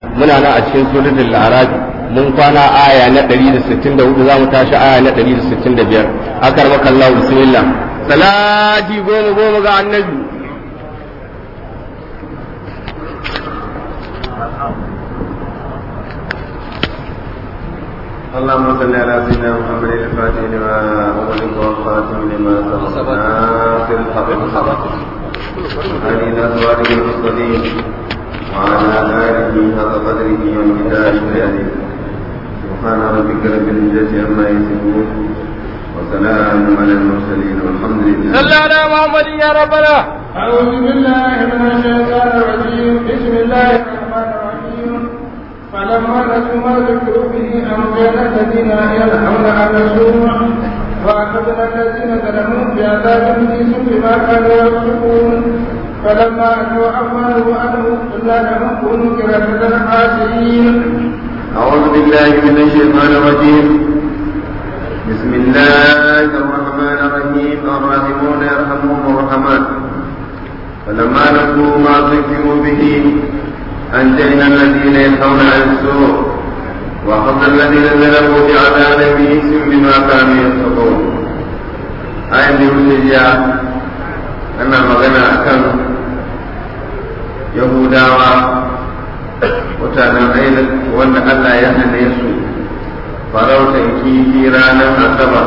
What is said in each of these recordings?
muna nan a cikin suratul arab mun kwana aya na 164 za mu tashi aya na 165 akar maka Allah bismillah salati goma goma ga annabi اللهم صل على سيدنا محمد الفاتح لما أغلق والخاتم لما سبق ناصر الحق بالحق هذه الأزواج المستقيم وعلى آله حق قدره ومقداره العظيم سبحان ربك رب العزة عما يصفون وسلام على المرسلين والحمد لله صل على محمد يا ربنا أعوذ بالله من الشيطان الرجيم بسم الله الرحمن الرحيم فلما نسوا ما ذكروا به أنجينا الذين ينهون عن السوء وأخذنا الذين ظلموا بعذاب بئيس بما كانوا يفسقون فلما أتوا عما نهوا عنه قلنا لهم كونوا كرامة خاسئين أعوذ بالله من الشيطان الرجيم بسم الله الرحمن الرحيم الراحمون يرحمهم الرحمن فلما نسوا ما ذكروا به أنجينا الذين ينهون عن السوء وأخذنا الذين ظلموا بعذاب بئيس بما كانوا يفسقون آية الهجة أنا مغنى أكم يهوداوا mutanen ainihin wanda Allah ya hane su farautan kifi ranar asabar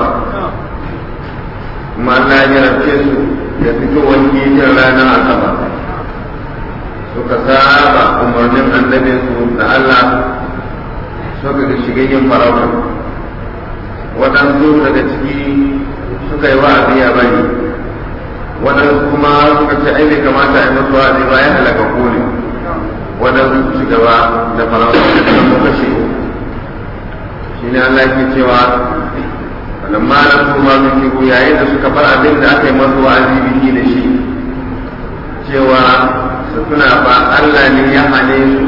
kuma Allah ya rabce su da fitowar kifin ranar asabar suka saba umarnin annabin su da Allah suka ga shiga yin farauta waɗansu daga ciki suka yi wa'azi ya bari waɗansu kuma suka ce ai bai kamata a yi musu wa'azi ba ya halaka kone waɗansu su gaba da farauta da kuma kashe shi ne Allah ke cewa lamma na su ma su kihu yayin da suka bar abin da aka yi masu wa'azi biki da shi cewa su tuna ba Allah ne ya hane su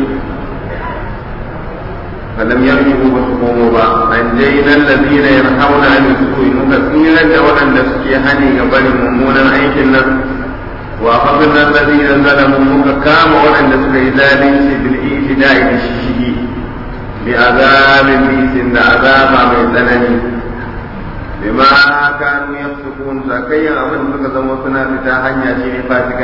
falam yarji'u ba su komo ba an jaina allazina yanhauna 'anil su'i muka tsira da waɗanda suke hani ga barin mummunan aikin nan وأخذنا الذين ظلموا مكام وأن سكيزان بالإيتداء بالشيء بعذاب بئس عذاب من ذنب بما كانوا يفسقون سكيا أمن سكزم وسنا فتاحا يشير فاتكا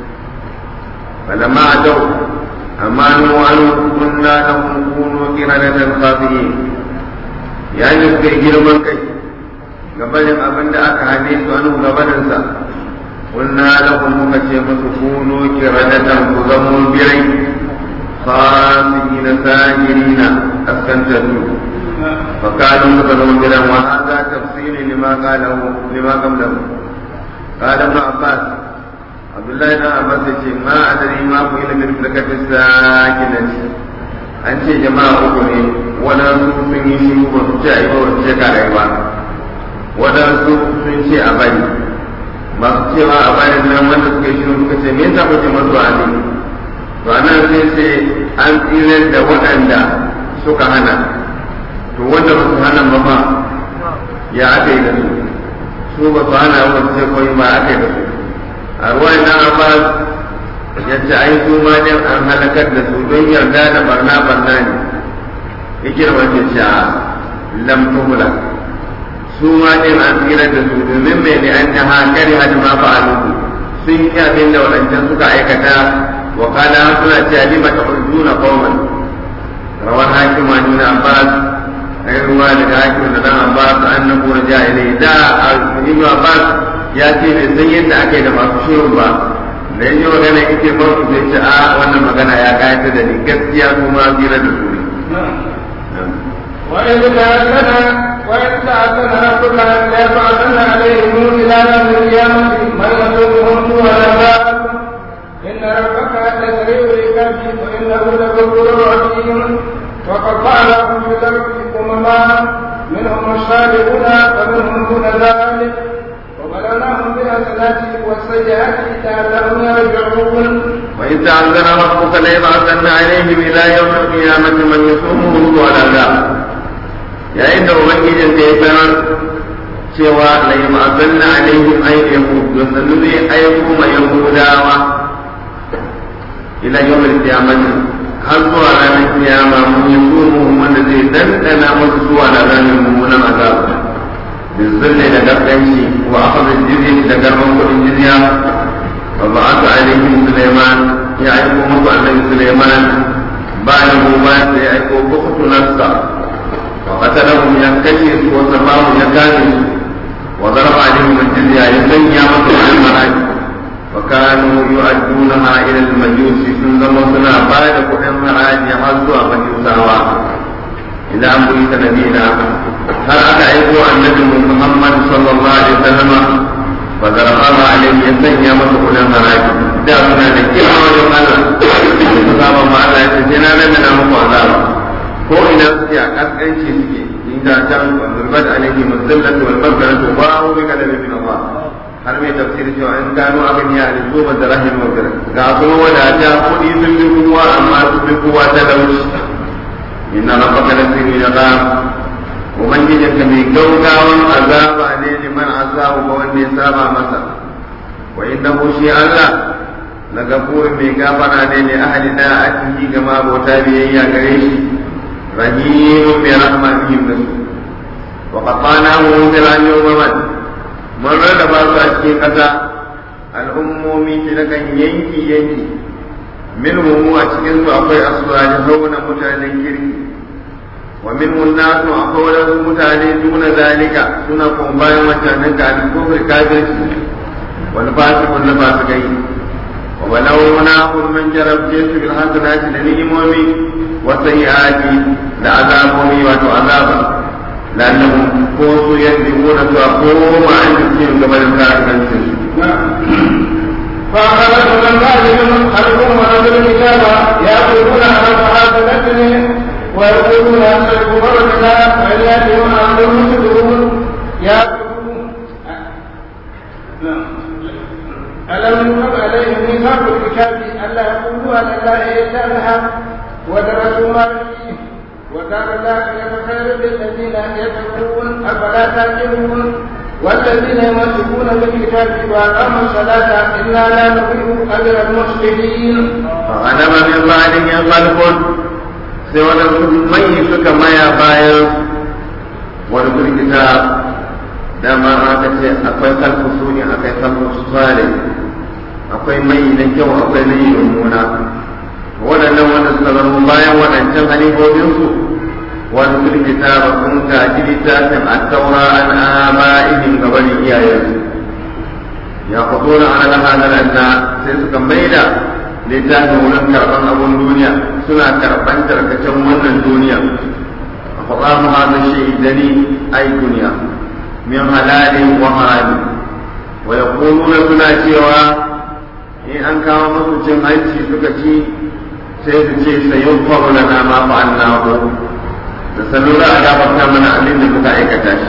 فلما أتوا أمانوا عنه قلنا لهم كونوا قردة خاطئين يعني سكي جرمان كي gabanin abin da aka hane su an gabaninsa قلنا لهم مكتب تكونوا كردة كزموا بري خاسئين ساجرين أسكنتوا فكانوا كزموا بري وهذا تفصيل لما قاله لما قبله قال ابن عباس عبد الله بن عباس يقول ما أدري ما قيل من فلكة الساكنة an ce jama'a uku ne waɗansu sun yi shiru ba su ce a yi ba su ce kare ba waɗansu sun ce a bari masu cewa a bayan nan wanda suka yi shirin suka ce me yasa kuke masu wa'azi to anan sai ce an tsira da waɗanda suka hana to wanda ba su hana ba ma ya aka yi da su su ba su hana ba su ce koyi ba aka yi da su a ruwan nan abbas ya ce ai su ma ne an halakar da su don yarda da barna barna ne ikirma ce ce a lam tuhula su ma ɗin an tsira da su domin mai ne an jaha kari hadi ma fa'alu sun yi abin da wadancan suka aikata wa kana suna cewa lima ta hujjuna qauman rawar hakim an ibn abbas ai ruwa daga hakim da dan abbas annahu raja ilai da ibn abbas ya ce bai san yadda aka yi da masu shirin ba da yanzu magana yake ba su zai ce a wannan magana ya kayata da ni gaskiya kuma tsira da su وإذ تأذن وإذ تأذن ربك ليبعثن عليهم إلى يوم القيامة من يسوقهم سوء العذاب إن ربك لسريع العقاب وإنه لغفور رحيم وقطعناهم في الأرض أمما منهم الصالحون ومنهم دون ذلك وبلوناهم بالحسنات والسيئات لعلهم يرجعون وإذ تعذر ربك ليبعثن عليهم إلى يوم القيامة من يسومهم سوء العذاب yayin da ubangijin da ya sanar cewa la yamazanna alaihim ay yahud da sanu zai aiko ma yahudawa ila yawmil qiyamati har zuwa ranar kiyama mun yi sumu wanda zai dandana musu zuwa da ranar mummunan azaba bizzalle da dabbanci wa akhadha jizya da garban kudin jizya wa ba'atha alaihim sulaiman ya aiko musu annabi sulaiman ba'da mu ba sai ya aiko bukhtu nafsa wa qatalahum ya kashe su wa sabahu ya kame su wa daraba alaihim jizya ya sanya musu al-maraki وكانوا يؤدونها إلى المجوس ثم سنا بعد كل معاد يحظوا مجوسا إلى أن بيت نبينا هل أتى النبي محمد صلى الله عليه وسلم فضربها عليه يسني مسؤول المعاد دعونا نكيل وجه الله فصاب مع الله يسجنا لنا مقعدارا ko ina suke a kaskanci suke inda can zurbat alaihi musallatu wal maghfiratu wa bi kalamin min Allah har mai tafsir cewa in gano abin ya ne zo da rahim wa ga kuma wadata kuɗi sun bi kowa amma sun bi kowa ta dauci inna rabbaka la sirri da gham ubangijin ka mai gaugawan azaba ne liman azabu ga wanda ya saba masa wa innahu shi Allah la gafur mai gafara ne li ahli da'atihi ga mabota biyayya gare shi rahim bi rahmatihim nasu wa qatanahu fil yawm mun rarraba su a cikin ƙasa al'ummomi shi na kan yanki yanki min mu a cikin su akwai asuwani hauna mutanen kirki wa min nasu akwai wadansu mutane duna zalika suna kuma bayan mutanen kafin kofar kafirci wani fasikun na fasikai wa walau na mun jarabce su bil hasanati da ni'imomi wa sayyiati da azabomi wato azaba لأنهم كونوا يكذبون فأقوم عن تسليم قبل الكافر فأخذت من بعدهم خلق ورجل الكتاب يأخذون على صحابة ويقولون أن الكفر بالله وإن يأتيهم أمر مسلمون يأخذون ألم يكتب عليهم ميثاق الكتاب ألا يقولوا على الله إلا الحق ودرسوا ما فيه ودار الآخرة خير للذين يتقون أفلا تعقلون والذين يمسكون بالكتاب وأقاموا الصلاة إنا لا نضيع أجر المصلحين. فغنم من بعدهم خلف سوى من suka maya bayan wani birgita dama aka ce akwai kalfu suni akwai kalfu sale akwai mai na kyau akwai na yi mummuna waɗannan wanda suka zama bayan waɗancan halifofinsu wani sun kitaba sun gaji littafin a taura an ama'ihim gabanin iyayensu ya fito na ala hadaran na sai suka maida littafin wurin karɓar abun duniya suna karɓar tarkacen wannan duniya a faɗa mu hada shaidani ai duniya min halalin wa harami wa yaquluna suna cewa in an kawo musu cin hanci suka ci sai su ce sayin faru na nama fa an nahu da sanu za a gafarta mana abin da muka aikata shi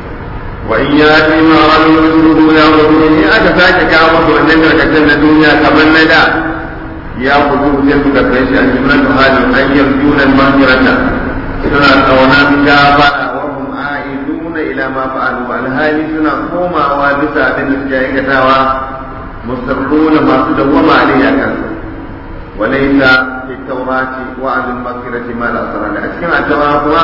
wa in ya fi ma wani musulmi ya gudu in aka sake kawo musu wannan karkacin na duniya kamar na da ya gudu sai suka kai shi a jimlatu halin an yarjunan mahirata suna tsaunan gafara wa hum a'iduna ila ma fa'alu alhali suna komawa bisa abin da suke aikatawa musarruna masu dawwama alayya kansu وليس في التوراة وعد المغفرة ما لا أثر له أشكال التوراة كما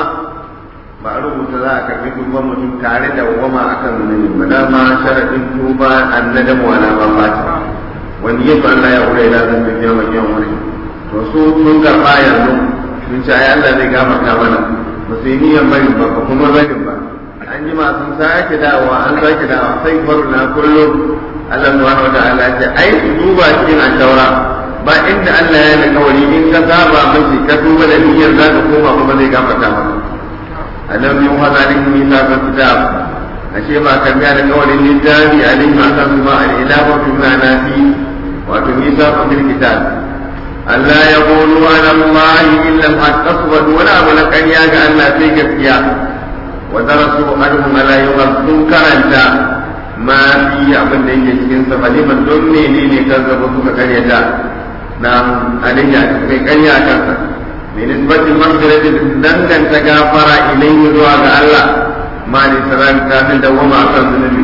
معروف تذاك بكم ومتم تعالى وما أكن من بلا ما شرط توبة الندم ولا ما فات ونيت أن لا يقول إلى ذنب يوم يوم رسول sun karɓa yanzu sun ce ai Allah zai gafarta mana ba su yi niyyar bari ba ba kuma bari ba an ji ma sun sake dawowa an sake dawowa sai faru na kullum Allah subhanahu wa ta'ala ce ai su duba cikin an-taura ba inda Allah ya kawari in ka saba mashi ka duba da niyyar za ka koma kuma zai gafarta maka alam yin hazarin nisa ka kitab ashe ba ka biya da kawarin littafi alim ma kan kuma al-ilahu fi nafi wato nisa ka bil kitab Allah ya qulu ala Allah illa al-haq aswad wa la abu ya ga Allah sai gaskiya wa darasu anhum la yughaddu karanta ma fi abin da yake cikin sa faliman don menene kan zaba suka karyata na alayya kai karya kansa mai nisbatin maghfirati danganta gafara ilayhi zuwa ga Allah ma ni salam kafin da wama akan zunubi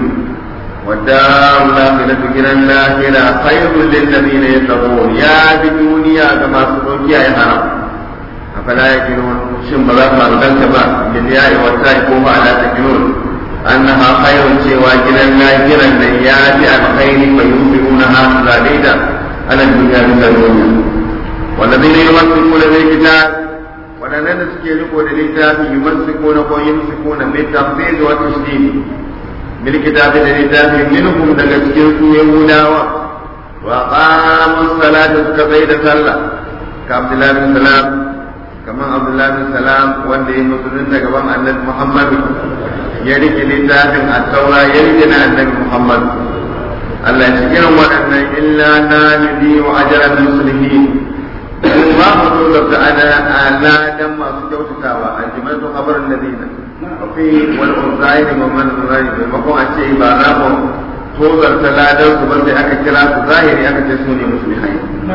والدار الآخرة إلى الآخرة خير للذين يتقون يا بدنيا كما سبقوا يا حرام afala yaqilun shin ba za ku hankalta ba bil ya'i wa ta'i ko ba ala taqilun annaha khairun cewa gidan lahiran nan ya fi alkhairi fa yusiruna ha zalida ala dunya min dunya والذين يمسكون بالكتاب waɗannan da suke riko da littafi yumassikuna ko yumsikuna bil tafsir wa tashdid bil kitabi da littafi minhum daga cikin su yahudawa wa qamu salata suka bai da sallah ka abdullahi bin salam kaman abdullahi bin salam wanda ya musulunta gaban annabi muhammad ya rike littafin at-taura ya rike na annabi muhammad Allah ya irin waɗannan illa na nudi wa ajran muslimin ba mu zo da ana aladan masu kyautatawa a jimatu kabarin ladina akwai wani unzai da mamman zai maimakon a ce ba za mu tozarta ladan su ba sai aka kira su zahiri aka ce su ne musulmai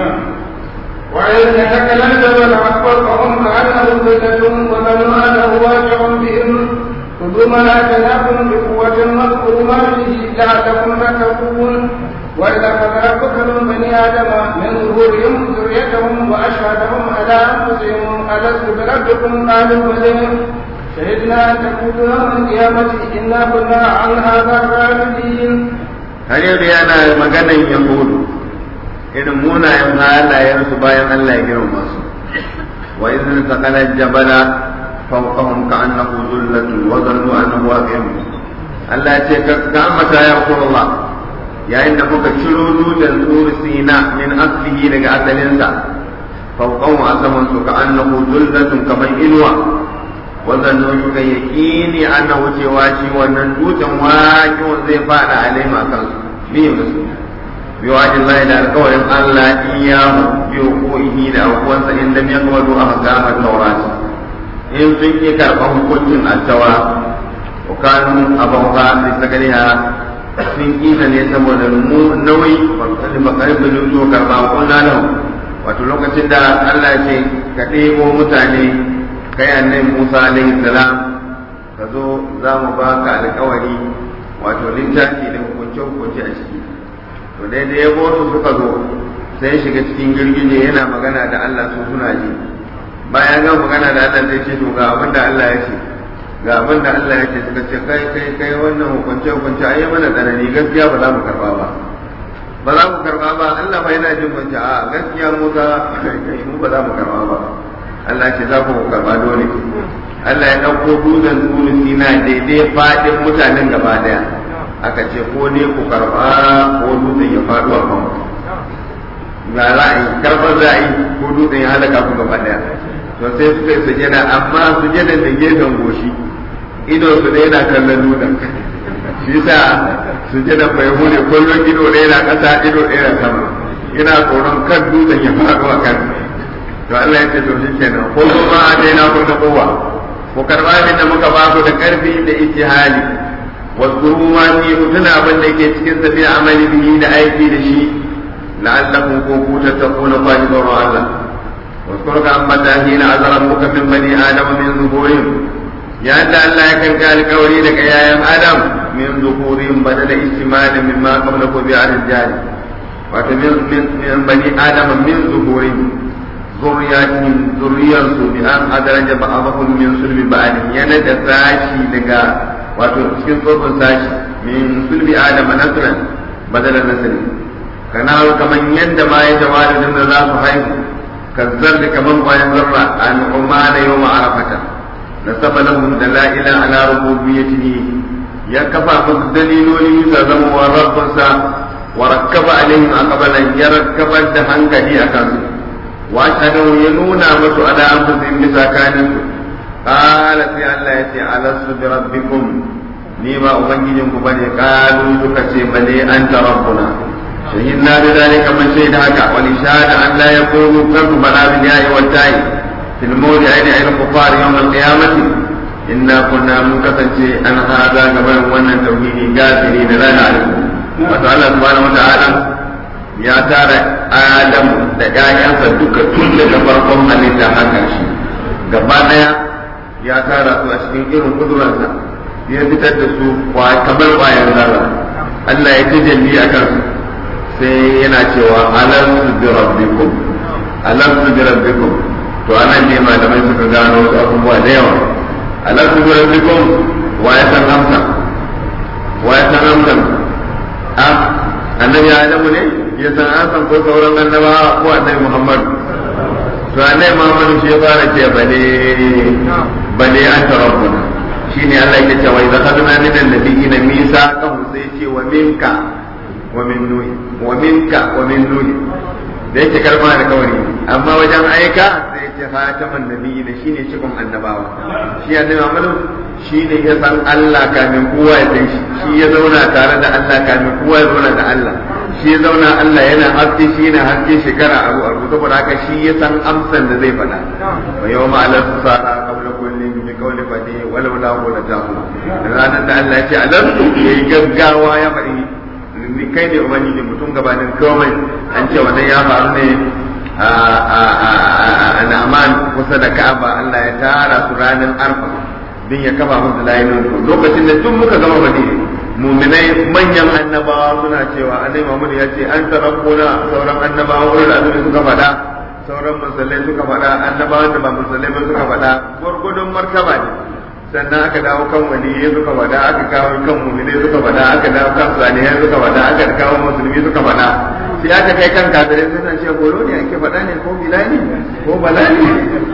وإذ تكلمت فأخبرتهم كأنه فتة وظنوا أنه واقع بهم خذوا ما آتيناكم بقوة واذكروا ما فيه لعلكم تتقون وإذا أخذ ربك من بني آدم من ظهورهم ذريتهم وأشهدهم على أنفسهم ألست بربكم قالوا بلى شهدنا أن تقولوا يوم القيامة إنا كنا عن هذا غافلين har yanzu yana maganan yahudu irin munayen halayensu bayan Allah ya girma su wa idan sakala jabala fawqahum ka'annahu zullatun wa dhannu annahu waqi'un Allah ya ce ka mata ya Rasulullah yayin da muka ciro dutsen tsuri sina min aslihi daga asalinsa fawqahu asaman su ka annahu zullatun kamar inuwa wazannu suka yaqini annahu cewa shi wannan dutsen waqi'un zai fada alaima kan biyu da su biyu ajillahi da alƙawarin Allah iyahu biyu ko ihi da abuwansa in lam yaqbalu ahkama tawrat in sun ki karɓar hukuncin attawa wa kanu abawa li sagaliha sun kisa ne saboda mu nauyi wakali bakarin da nuto karba kunna lahu wato lokacin da Allah ce ka ɗebo mutane kai annabi Musa alaihi salam ka zo za mu baka alƙawari wato littafi da hukunce hukunce a ciki to daidai ya su suka zo sai shiga cikin girgije yana magana da Allah su suna ji bayan ga magana da Allah zai ce to ga abin da Allah ya ce ga abin da Allah ya ce suka ce kai kai kai wannan hukunce hukunce ayi mana tsanani gaskiya ba za mu karba ba ba za mu karba ba Allah ba yana jin mun a gaskiya mu za kai mu ba za mu karba ba Allah ce za ku karba dole Allah ya dauko dutsen tsurin sina daidai fadin mutanen gaba daya aka ce ko ne ku karba ko dutsen ya faɗo a kan ga ra'ayi karbar ra'ayi ko dutsen ya halaka ku gaba daya to sai suka yi sujada amma sujadan da gefen goshi ido su da yana kallon dutsen shi sa sujada bai hune kullum ido ɗaya na ƙasa ido ɗaya na sama ina tsoron kan dutsen ya faɗo a kan to Allah ya ce to shi kenan ko kuma a daina ku da kowa ku karɓa abin da muka ba ku da ƙarfi da ijtihali واذكروا ما فيه تنا abin da ke cikin sa bi amali bihi da aiki da shi la'allakum kuntum tattaquna fa'idar Allah واذكر كما تاهين عز ربك من بني ادم من ظهورهم يا أن الله يكن قال قولي لك يا ادم من ظهورهم بدل استمال مما قبلك بعد الجاري ومن من, من بني ادم من ظهورهم ذرياتهم ذرية بأن أدرج بعضهم من سلب بعض يند ساشي لك wato cikin tsofin sashi min sulbi adam nasran badala nasri kana kaman yadda ma ya jawarin da za su haihu kazzar da kaman bayan zarra an umana yawma arafata nasaba lahum dalaila ala rububiyyatihi ya kafa musu daliloli bisa zama wa rabbinsa wa rakkaba alaihim aqbalan ya rakkabar da hankali a kansu wa shanu ya nuna musu ala anfusihim bisa kanin قال في الله يتي ألست بربكم نيما أبنجيكم بني قالوا تكسي بني أنت ربنا شهدنا بذلك من شهد هكا ولشهاد أن لا يكونوا كف بلا بالياء والتاء في الموضع عند الكفار يوم القيامة إنا كنا مكتشي أن هذا قبل وانا توحيد كافرين لا نعلم وتعالى سبحانه وتعالى ya tara Adam da ‘ya'yansa duka tun daga farkon halitta haka shi gaba ɗaya ya tara su a cikin irin kudurarsa ya fitar da su kamar kwayan zarra Allah ya tajalli a kansu sai yana cewa alansu bi rabbikum alansu bi rabbikum to to anan ne malamai suka gano wasu abubuwa da yawa alaku bi rabbikum wa ya san amsa wa ya san amsa a annabi adamu ne ya san amsa ko sauran annabawa ko annabi muhammad to annabi muhammad shi ya fara ce bale bale an rabbuna shine Allah yake cewa idza khadna min an-nabiyina mithaqahum sai ce wa minka wa min nuhi wa minka wa min nuhi da yake kalma da kawari amma wajen aika sai ce fataman nabiyina shine cikon annabawa shi annabi Muhammad shine ya san Allah kamin kowa ya san shi shi ya zauna tare da Allah kamin kowa ya zauna da Allah shi ya zauna Allah yana haske shi yana haske shekara abu abu saboda haka shi ya san amsan da zai faɗa wa yawma ala sara qabla kulli bi qawli fadi walau la qula tahu ranar da Allah ya ce alamtu yayi gaggawa ya faɗi ni kai ne ubangiji mutum gabanin komai an ce wannan ya faru ne a Na'man kusa da Ka'aba Allah ya tara su ranar Arfa din ya kafa musu layin lokacin da duk muka gama Madina muminai manyan annabawa suna cewa annabi Muhammad ya ce an tarabbuna sauran annabawa wurin azumi suka faɗa sauran musulmai suka faɗa annabawan da ba musulmai ba suka faɗa gurgudun martaba ne sannan aka dawo kan waliyai suka faɗa aka kawo kan muminai suka faɗa aka dawo kan salihai suka faɗa aka kawo musulmi suka faɗa sai aka kai kan kafirai suna ce goro ne ake faɗa ne ko bilani ko balani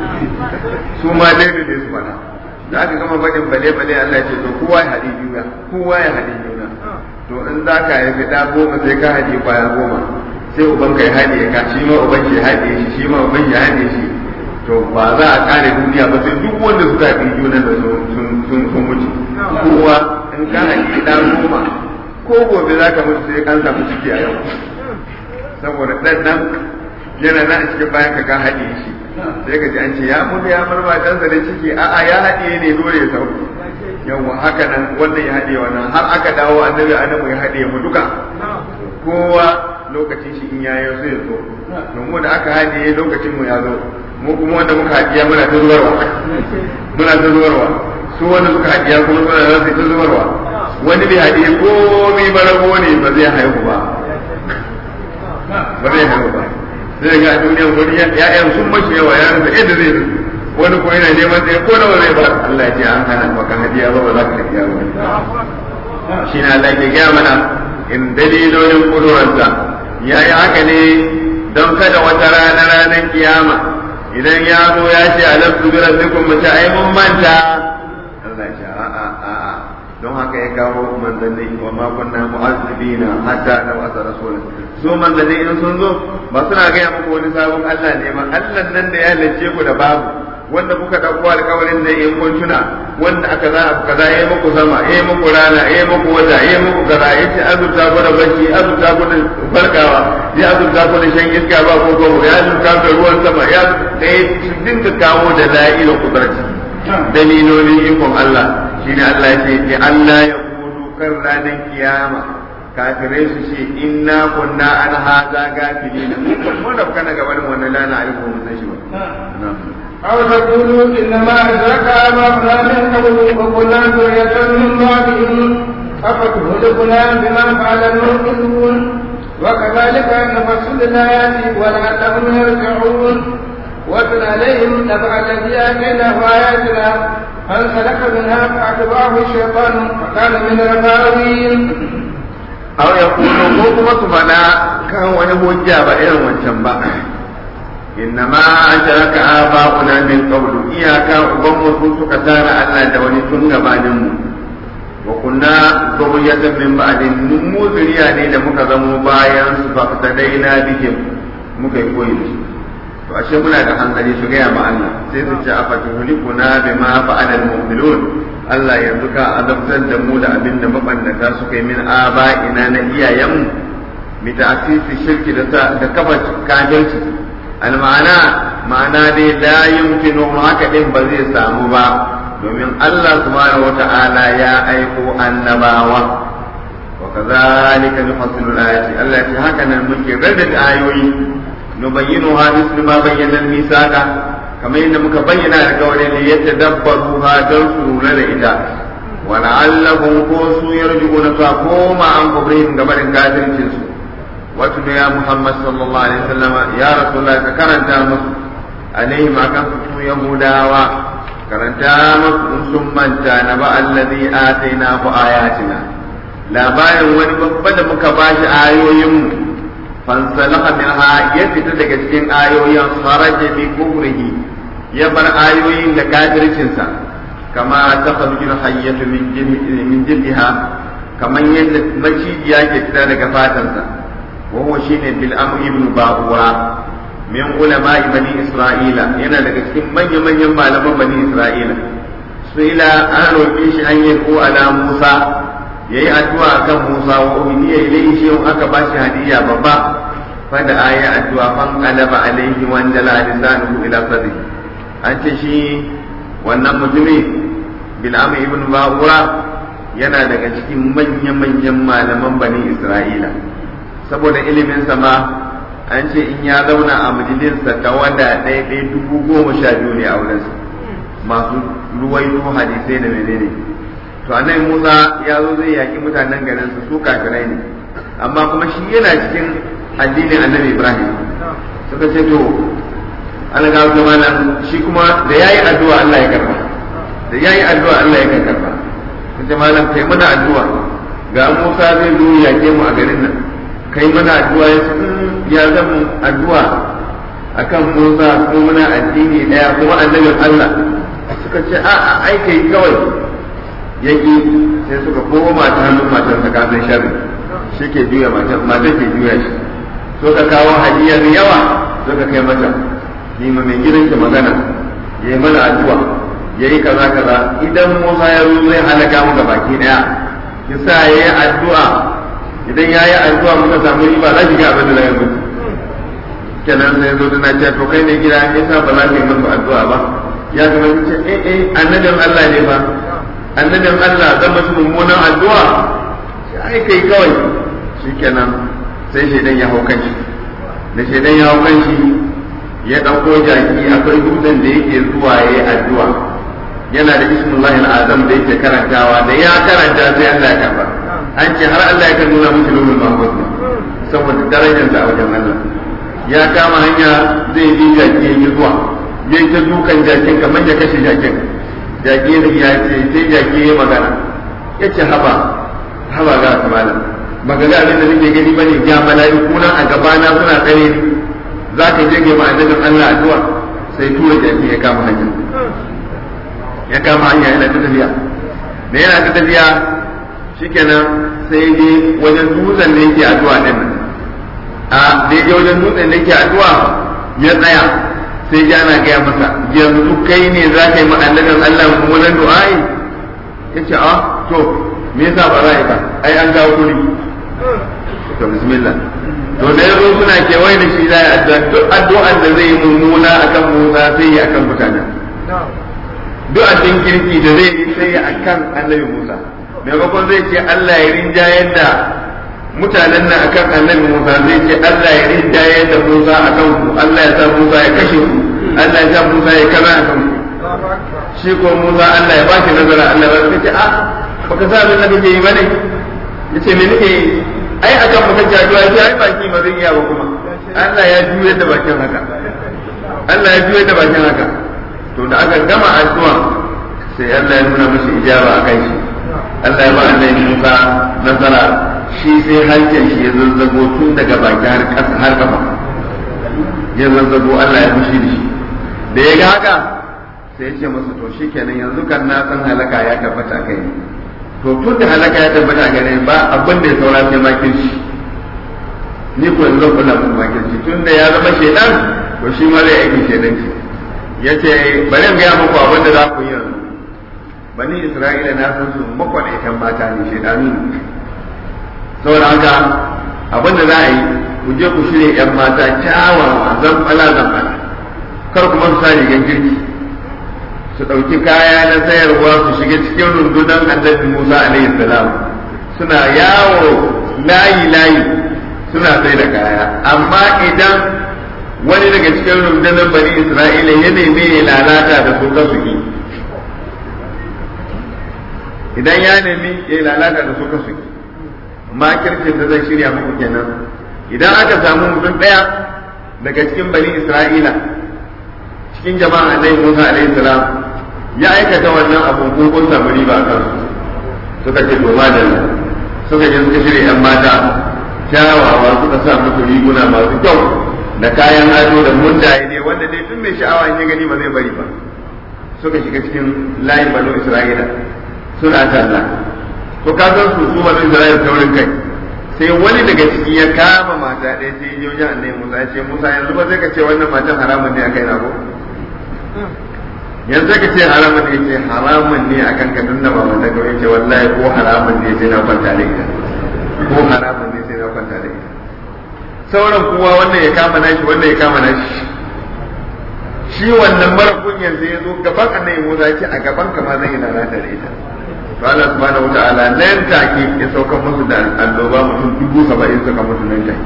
su ma dai ne su faɗa da aka gama faɗin bale bale Allah ce to kowa ya haɗi juna kowa ya haɗi juna to in za ka yi fita goma sai ka haɗi kwaya goma sai uban ka ya haɗe ka shi ma uban shi haɗe shi shi ma uban ya haɗe shi to ba za a kare duniya ba sai duk wanda suka haɗi juna da sun sun mutu kowa in ka haɗi ɗan goma ko gobe za ka mutu sai kan samu ciki a yau saboda ɗan nan yana nan a cikin bayan ka ka haɗe shi sai ka ji an ce ya mutu ya bar matansa da ciki a'a ya haɗe ne dole ya sauko yawa haka nan wannan ya haɗe wannan har aka dawo annabi adamu ya haɗe mu duka kowa lokacin shi in yayi sai ya zo domin da aka haɗe lokacin mu ya zo mu kuma wanda muka haɗiya muna ta zuwarwa muna ta zuwarwa su wanda suka haɗiya kuma suna da ta zuwarwa wani bai haɗiya komai barago ne ba zai haihu ba ba zai haihu ba zai ga a duniyan wani ya'yan sun mace yawa ya rasa inda zai rufe wani ko yana neman tsaye ko nawa zai ba Allah ya ce an hana maka hadiya ba ba za ka hadiya ba shi na Allah ke gaya mana in dalilolin kudurarsa ya yi haka ne don kada wata rana ranar kiyama idan ya zo ya ce alam su bi rabbikum mu ce ai mun manta Allah ya ce a'a a'a don haka ya kawo manzanni wa ma kunna mu'azzibina hatta nab'atha rasulan su manzanni in sun zo ba suna gaya muku wani sabon Allah ne ma Allah nan da ya halicce ku da babu wanda kuka dauko alƙawarin da in kun tuna wanda aka za ku kaza yayi muku sama yayi muku rana yayi muku wata yayi muku kaza yace azurta ku da bacci azurta ku da farkawa ya azurta ku da shan iska ba ko ko ya azurta ku da ruwan sama ya da dinka kawo da la'ila kudarci dalilolin ikon Allah shine Allah ya ce ki Allah ya kudu kan ranar kiyama kafirai su ce inna kunna an haza gafilina mun da kana gaban wannan lana aiko mun san shi ba أو تقولوا إنما أشرك آباؤنا من قبل وكنا ذرية من بعدهم أفتهلكنا بما فعل المؤمنون وكذلك نفصل الآيات ولعلهم يرجعون واتل عليهم نبع الذي آتيناه آياتنا فانسلخ منها فأتبعه الشيطان فكان من الغاوين aw ya kuno ko kuma su faɗa kan wani hujja ba irin wancan ba inna ma asharaka aba'una min qablu iyaka uban mu sun suka tara Allah da wani tun gabanin mu wa kunna zuriyatan min ba'din mun mu zuriya ne da muka zamo bayan su fa tadaina bihim muka yi koyi su to ashe muna da hankali su gaya ma Allah sai su ce afatuhulikuna bima fa'ala al-mu'minun Allah yanzu ka azabtar da mu da abin da mabannata suka yi min aba'ina na iyayenmu mi ta'sisi shirki da da kafa kafirci alma'ana ma'ana dai la yumkinu haka din ba zai samu ba domin Allah subhanahu wata'ala ya aiko annabawa wa kazalika nufassilu ayati Allah ya haka nan muke rarrabe ayoyi nubayyinuha mislu ma bayyana al-misaqa kamar yadda muka bayyana da kawai ne yadda dabbaru ha don su lura da ita wa la'allahum ko su yarjuna ta koma an kubrihim game da kafircin su wato ya Muhammad sallallahu alaihi wasallam ya rasulullah ka karanta musu alaihim akan su yahudawa karanta masu sun manta na ba allazi ataina ku ayatina labarin wani babba da muka bashi ayoyinmu fansalaha minha ya fita daga cikin ayoyin kharaja bi kufrihi ya bar ayoyin da kafircinsa kama ta khalujul hayyatu min min jildiha kaman yadda macijiya ke fita daga fatansa wa huwa shine bil amr ibn ba'ura min ulama bani isra'ila yana daga cikin manyan manyan malaman bani isra'ila suila an roƙe shi an yi ko ala musa yayi addu'a akan musa wa umiya ilayhi shi aka bashi hadiya babba fada aya addu'a fan qalaba alayhi wa anjala lisanuhu ila sadri an ce shi wannan mutumi bil amr ibn ba'ura yana daga cikin manyan manyan malaman bani isra'ila saboda ilimin ma an ce in ya zauna a majalisar ta wanda ɗaya ɗaya dubu goma sha biyu ne a wurinsa masu ruwaito hadisai da menene to annabi Musa ya zo zai yaki mutanen garin su su kafirai ne amma kuma shi yana cikin addinin annabi Ibrahim suka ce to Allah ga ga malam shi kuma da yayi addu'a Allah ya karba da yayi addu'a Allah ya karba kace malam kai mana addu'a ga Musa zai zo yake mu a garin nan kai mana addu'a ya ya zama addu'a akan Musa ko muna addini daya kuma annabin Allah suka ce a a ai kai kawai yaki sai suka koma ta hannun matar ta kafin sharri shi ke juya matar matar ke juya shi suka kawo hadiya da yawa suka kai mata ni ma mai gidan ki magana yayi mana addu'a yayi kaza kaza idan Musa ya zo zai halaka mu baki daya kisa yayi addu'a idan yayi addu'a muka samu riba za ki ga abin da zai mutu kenan sai zo tana ce to kai ne gida yasa ba za ka yi musu addu'a ba ya zama ce eh eh annabin Allah ne ba annabin Allah zan musu mummunan addu'a ai kai kawai shikenan sai shaidan ya hau kanshi da shaidan ya hau kanshi ya dauko jaki akwai dutsen da yake zuwa yayi addu'a yana da ismullahi azam da yake karantawa da ya karanta sai Allah ya karba an ce har Allah ya kan nuna musu lumul mahmud saboda darajarsa a wajen Allah ya kama hanya zai bi jaki ya yi zuwa ya ta dukan jakin kamar ya kashe jakin jaki ya ce sai jaki ya magana ya ce haba haba ga kamala baka ga abin da nake gani bane ga mala'iku nan a gabana suna tsare ni za ka je ga annabin Allah addu'a sai tura jaki ya kama hanya ya kama hanya yana ta tafiya da yana ta tafiya shikenan sai je wajen dutsen da yake addu'a din nan a da ya wajen dutsen da yake addu'a ya tsaya sai ji ana gaya masa yanzu kai ne za ka yi ma'annabin Allah mummunan du'a'i ya ce a to me yasa ba za a yi ba ai an gawo kuri to bismillah to da yanzu suna kewaye da shi za a duk addu'an da zai yi mummuna akan Musa sai yi akan mutanen duk addin kirki da zai yi sai yi akan annabi Musa maimakon zai ce Allah ya rinjayar da mutanen nan akan annabi Musa zai ce Allah ya rinjayar da Musa akan ku Allah ya sa Musa ya kashe ku Allah ya sa Musa ya kaza akan ku shi ko Musa Allah ya bashi nazara Allah ya ce a baka sa abin da kake yi bane yace me nake yi ai akan mutum jajuwa ya ai baki ma zai iya ba kuma Allah ya juyar da bakin haka Allah ya juyar da bakin haka to da aka gama addu'a sai Allah ya nuna musu ijaba a kai shi Allah ya ba annabi Musa nasara shi sai hancin shi ya zazzago tun daga baki har ƙasa har kafa ya zazzago Allah ya fushi da shi da ya ga haka sai ya ce masa to shikenan yanzu kan na san halaka ya tabbata kai to tun da halaka ya tabbata gare ba abin da ya saura sai makirci ni ko yanzu zan kula muku makirci tun da ya zama shedan to shi ma zai aiki shedanci ya ce bari in gaya muku abin da za ku yi yanzu bani isra'ila na san su makwanaitan mata ne shedanu ne saboda haka abin da za a yi ku je ku shirya yan mata kyawawa zamfala zamfala kar kuma su sa rigan kirki su ɗauki kaya na sayarwa su shiga cikin rundunar annabi musa alaihi salam suna yawo layi layi suna sai da kaya amma idan wani daga cikin rundunar bani isra'ila ya neme ya lalata da su ka su idan ya nemi ya lalata da su ka su makircin da zai shirya muku kenan idan aka samu mutum ɗaya daga cikin bani isra'ila cikin jama'a annabi Musa alaihi salam ya aikata wannan abu ko kun samu riba a kansu suka ce to madalla suka je suka shirya yan mata kyawawa suka sa musu riguna masu kyau da kayan ado da mundaye ne wanda dai tun mai sha'awa in ya gani ba zai bari ba suka shiga cikin layin banu Isra'ila suna talla to ka san su su banu Isra'ila taurin kai sai wani daga ciki ya kama mata ɗaya sai ya je annabi Musa ya ce Musa yanzu ba zai ka ce wannan matan haramun ne akai na ko yanzu ka ce haramun ne ce haramun ne a kan ka tunda ba mata kawai ce wallahi ko haramun ne sai na kwanta da ita ko haramun ne sai na kwanta da ita sauran kuwa wannan ya kama nashi wannan ya kama nashi shi wannan mara kunyan sai ya zo gaban annabi Musa ya ce a gaban ka ma zan yi lalata da ita to Allah subhanahu wataala nan take ya sauka musu da alloba mutum dubu saba'in suka mutu nan take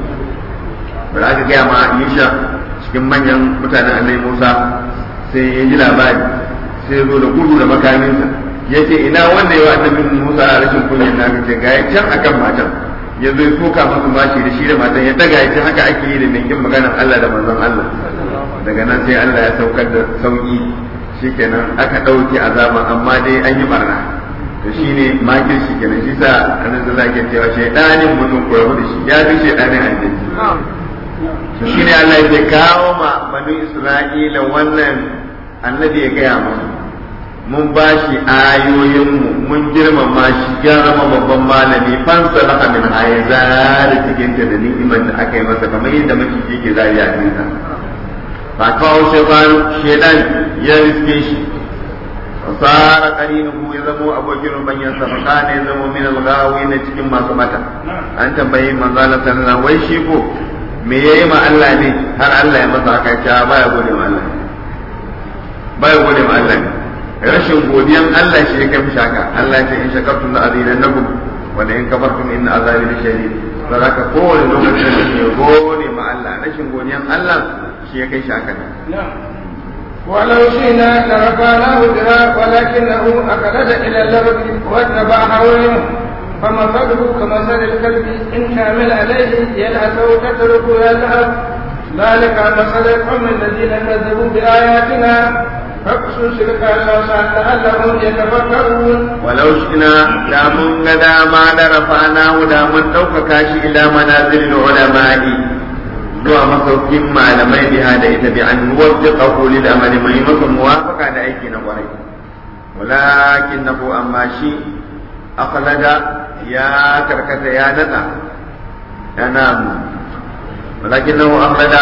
ba za ka gaya ma Yusha cikin manyan mutanen annabi Musa sai ya ji labari sai ya zo da gudu da makaminsa ya ce ina wanda yawa annabi Musa a rashin kunyan na ce ga ya can akan matan ya zo ya soka masu bashi da shi da matan ya daga ya ce haka ake yi da mai maganar Allah da manzon Allah daga nan sai Allah ya saukar da sauki shikenan aka ɗauke azaba amma dai an yi barna to shine makir shi kenan shi sa annabi sallallahu alaihi cewa shaydanin mutum ko rabu da shi ya fi shaydanin aljanna to shine Allah ya kawo ma banu Isra'ila wannan annabi ya gaya musu mun ba shi ayoyinmu mun girmama shi ya zama babban malami fansa laka min haya zari cikin ta da ni'imar da aka yi masa kamar yadda maciji ke zari a cikin ba kawo shaidan ya riske shi fasara qarinuhu ya zamo abokin rubanyan sa fa kana ya zamo min al-ghawi na cikin masu mata an tambayi manzo Allah sallallahu wai shi ko me yayi ma Allah ne har Allah ya masa haka ta baya gode ma Allah baya gode ma Allah ne rashin godiyan Allah shi ya kai mishi haka Allah ya ce in shakartum la azidannakum wa la in kafartum inna azabi lashadid saboda kowane lokacin da ke gode ma Allah rashin godiyan Allah shi ya kai shi haka ولو شئنا لرفعناه بها ولكنه أخلد إلى الأرض واتبع هواه فمثله كمثل الكلب إن حامل عليه يلهث تتركه يلهث ذلك مثل القوم الذين كذبوا بآياتنا فاقصص القصص لعلهم يتفكرون ولو شئنا لا من ما لرفعناه لا من توفى إلى منازل العلماء zuwa masaukin malamai biha da ita bi an nuwaffiqahu lil amali mai masa muwafaqa da aiki na kwarai walakinahu amma shi akhlada ya karkata ya nada yana walakinahu akhlada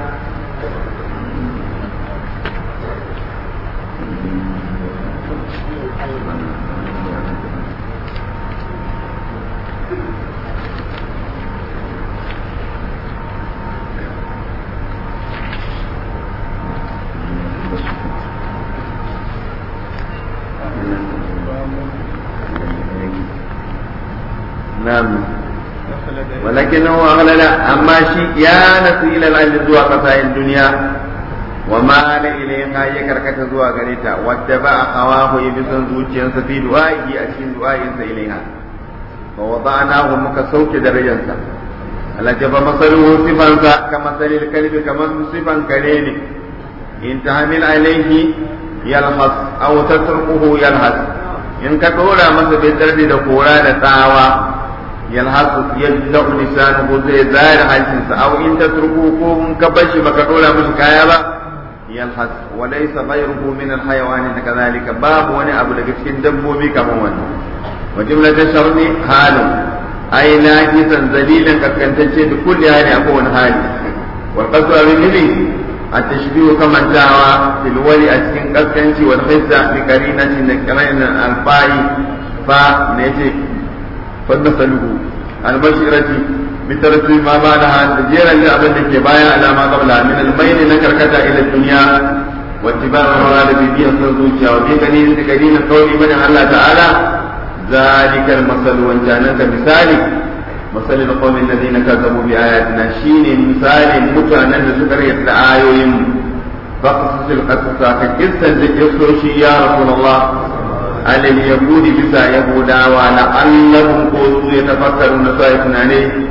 نعم ولكنه أغلل أما شيء يا نسي إلى الأرض زوا قصاء الدنيا وما إليها يكركت زوا غريتا واتبع هواه يبسن زوجيا في دعائه أشين دعائه إليها فوضعناه مكسوك درجنسا الذي مثله صفا كمثل الكلب كما صفا كريم إن تحمل عليه يلحظ أو تتركه يلحظ in ka dora masa bai tarbi da kora da tsawa yalhasu yadda lisanu zai zahir hancinsa aw in tatruku ko in ka bashi baka dora masa kaya ba yalhas wa laysa ghayruhu min alhayawan kadhalika babu wani abu daga cikin dabbobi kamar wannan wa jumlatu sharri halun ay najisan zalilan kaskantacce da kulli hali a kowane hali wal qasdu abin التشبيه كما دعوى في الولي أتكن قسكنش والخزة بقرينة نكرين الفاي فنيتي فنسأله المشيرة بترتيب ما بعدها تجيرا لأبن كبايا على ما قبلها من الميل نكركتا إلى الدنيا واتباع المراد بها صدوشا وفي قليل قليل قول من الله تعالى ذلك المثل وانجانك مثالي مثل القوم الذين كذبوا بآياتنا شين مثال متانا لسكر آيوهم فقصص القصص كجسا لجسوشي يا رسول الله على اليهود بسا يهودا ولعلهم قوتوا يتفكرون سائفنا عليه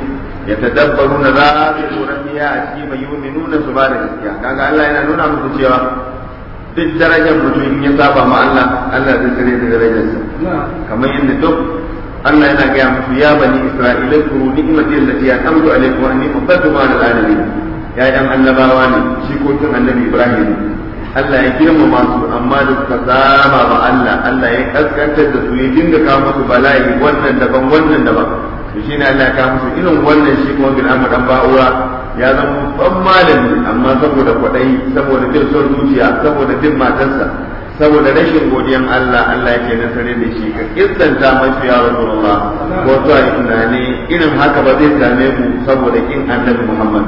ya tadabbaru na za su tsoron biya a ciki mai yi nuna su ba da gaskiya kaga Allah yana nuna musu cewa duk darajar mutum in ya saba ma Allah Allah zai tsare da darajarsa kamar yadda duk Allah yana gaya musu ya bani Isra'ila kuru ni'mati allati an'amtu alaykum wa anni faddaltukum 'ala al-'alamin ya yan annabawa ne shi ko tun annabi Ibrahim Allah ya girmama su amma da suka saba ma Allah Allah ya kaskantar da su ya dinga kawo musu bala'i wannan daban wannan daban to shine Allah ya kawo musu irin wannan shi kuma bil amr dan ba'ura ya zama ban malami amma saboda kwadai saboda bin son zuciya saboda bin matarsa saboda rashin godiyan Allah Allah yake nasare da shi ka kissanta masu ya Rasulullah ko to ai tunani irin haka ba zai same mu saboda kin Annabi Muhammad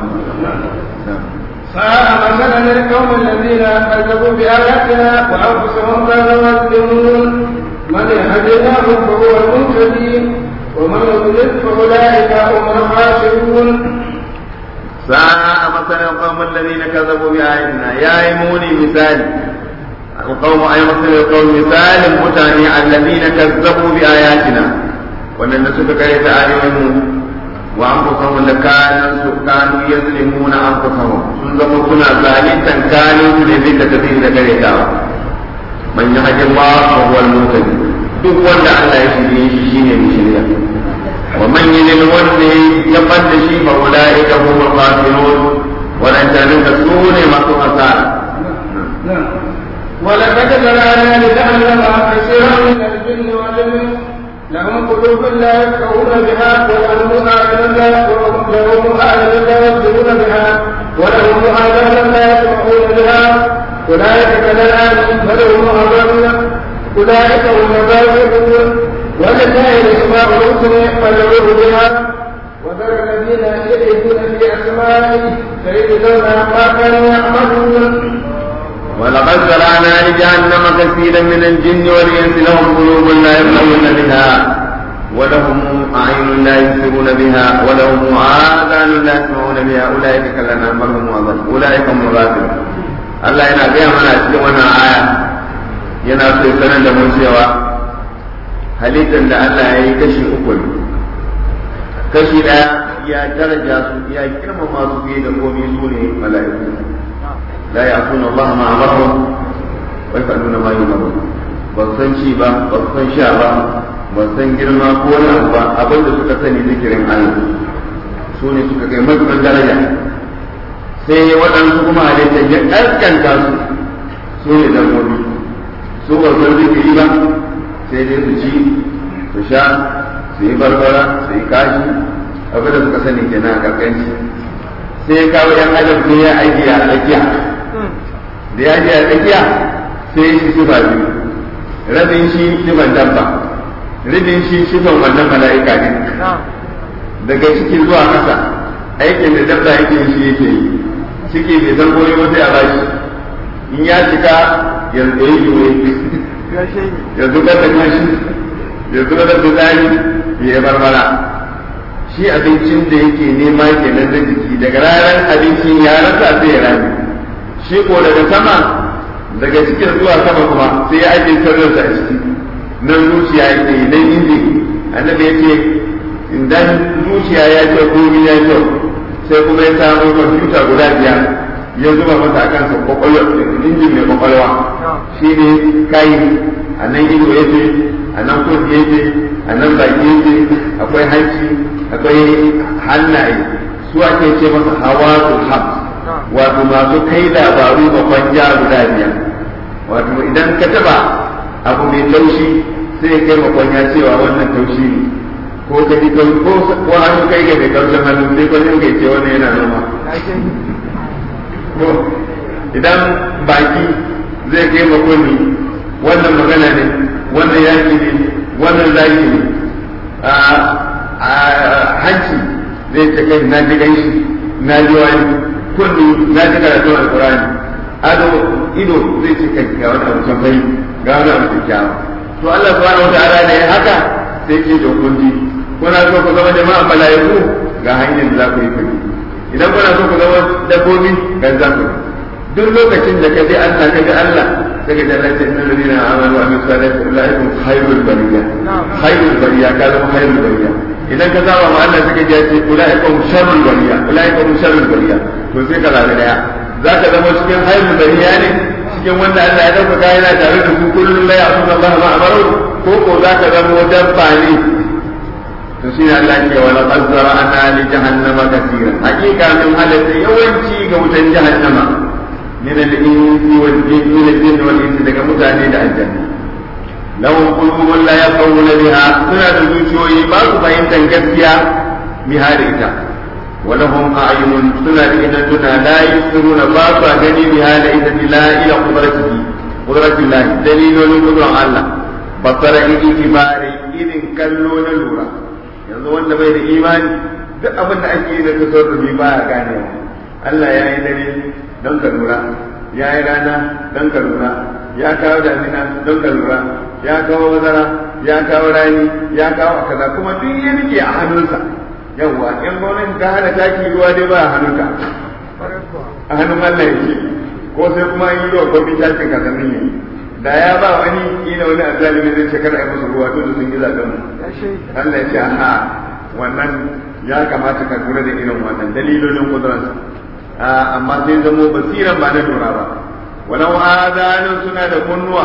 ساء مثلا القوم الذين كذبوا بآياتنا وأنفسهم كانوا يظلمون من يهد الله فهو المهتدي ومن يضلل فأولئك هم الخاسرون ساء مثلا القوم الذين كذبوا بآياتنا يا إيموني مثال القوم أي مثل القوم مثال متاني الذين كذبوا بآياتنا وأن نسك كيف آياتهم وأنفسهم لكانوا كانوا يظلمون أنفسهم سنزموا كنا ظالما كانوا لذلك تدين ذكريتها من يهد الله فهو المهتدي duk wanda Allah ya shirye shi shine mai shirya wa man yidil wanda ya fadda shi fa ulaika humul khasirun wadannan da su ne masu hasara ولقد ذرأنا لجهنم كثيرا من الجن والإنس لهم قلوب لا يفقهون بها ولهم أعين لا لهم أعين لا يبصرون بها ولهم آذان لا يسمعون بها أولئك كالأنعام بل هم أضل أولئك هم الغافلون ولله الأسماء الحسنى فادعوه بها وذر الذين يلحدون في أسمائه سيجزون ما كانوا يعملون ولقد زرعنا لجهنم كثيرا من الجن والانس لهم قلوب لا يفقهون بها ولهم اعين لا يبصرون بها ولهم اذان لا يسمعون بها اولئك كالانعام بل هم اضل اولئك هم الغافلون Allah yana gaya mana a cikin wannan aya yana so sanar da mun cewa halittar da Allah ya yi kashi uku ne kashi ɗaya ya daraja su ya girmama su fiye da komai su ne mala'iku لا يعصون الله ما امرهم ويفعلون ما يؤمرون san ci ba ba san sha ba ba san girma ko wani abu ba abin da suka sani zikirin Allah su ne suka kai matuƙar daraja sai waɗansu kuma halitta ya ƙasƙanta su su ne dabbobi su ba san zikiri ba sai dai su ci su sha su yi barbara su yi kashi abin da suka sani kenan a ƙarƙanci sai kawo yan adam sai ya aiki a tsakiya da ya je a tsakiya sai shi sifa biyu rabin shi sifan dabba rabin shi sifan wannan mala'ika ne daga ciki zuwa kasa aikin da dabba yake shi yake yi ciki bai san gobe ba sai a bashi in ya cika ya tsaye yiwe ya zubar da kashi ya zubar da fitsari ya yi barbara shi abincin da yake nema kenan da jiki daga ranar abincin ya rasa sai ya rami shi ko daga sama daga cikin zuwa sama kuma sai ya ajiye sirrinsa a ciki nan zuciya yake nan inji annabi ya ce idan zuciya ya ce komai ya kyau sai kuma ya samu kwamfuta guda biyar ya zuba masa a kansa kwakwalwa injin mai kwakwalwa shi ne kayi a nan ido ya ce a nan kurki ya ce a nan baki ya ce akwai hanci akwai hannaye su ake ce masa hawa hab wato masu kai labaru babban ja guda biyar wato idan ka taba abu mai taushi sai ya kai makwanya cewa wannan taushi ne ko ka ji ko ko hannu kai ga mai kaushin hannu sai ko ne ce wannan yana noma ko idan baki zai kai makwani wannan magana ne wannan yaki ne wannan zaki ne a hanci zai ce kai na ji ganshi na ji wani kullu na ji karatu alqur'ani ado ido zai ce kai ga wani abu can bai ga wani abu kyakkyawa to Allah subhanahu wa ta'ala ne haka sai ce to kun ji kuna so ku zama jama'a malaiku ga hanyar da za ku yi fadi idan kuna so ku zama dabbobi ga za ku duk lokacin da ka bi Allah ka bi Allah daga jannati innal ladina amanu wa amilus salihati ulaihim khairul bariya khairul bariya ka zama khairul bariya idan ka saba ma Allah suka ji ce ulaika hum sharrul bariya ulaika hum sharrul bariya to sai ka zabi daya zaka zama cikin hayrul bariya ne cikin wanda Allah ya dauka kai yana tare da su kullum la ya'tuna Allah ma amaru ko ko zaka zama dabba ne to shi Allah ke wala qazzara ana li jahannama katira hakika min halatta yawanci ga wutan jahannama min al-insi wal jinni min al-jinni wal insi daga mutane da aljanna lahum qulubun la yaqawuna biha suna da zuciyoyi ba su fahimtar gaskiya biha da ita ولهم أعين سنة إنتنا لا يبصرون باطا gani بها ليس لا إلى قدرته قدرة الله دليل قدرة الله بصر إتبار إذن كلون لورا yanzu wanda bai da imani duk abin da ake yi da tasarrufi ba ya gane Allah ya yi dare don ka lura ya yi rana don ka lura ya kawo damina don ka lura ya kawo bazara ya kawo rani ya kawo kaza kuma duk ya rike a hannunsa yawwa in gwamnati ta hana taki ruwa dai ba a hannunka a hannun Allah yake ko sai kuma yi ruwa ko bin takin ka sannan yayi da ya ba wani ina wani azalimi zai ce kada a yi musu ruwa to sun yi zaben mu Allah ya ce a wannan ya kamata ka lura da irin wannan dalilolin kudransa amma sai zamo basiran ba na lura ba walau adanun suna da kunnuwa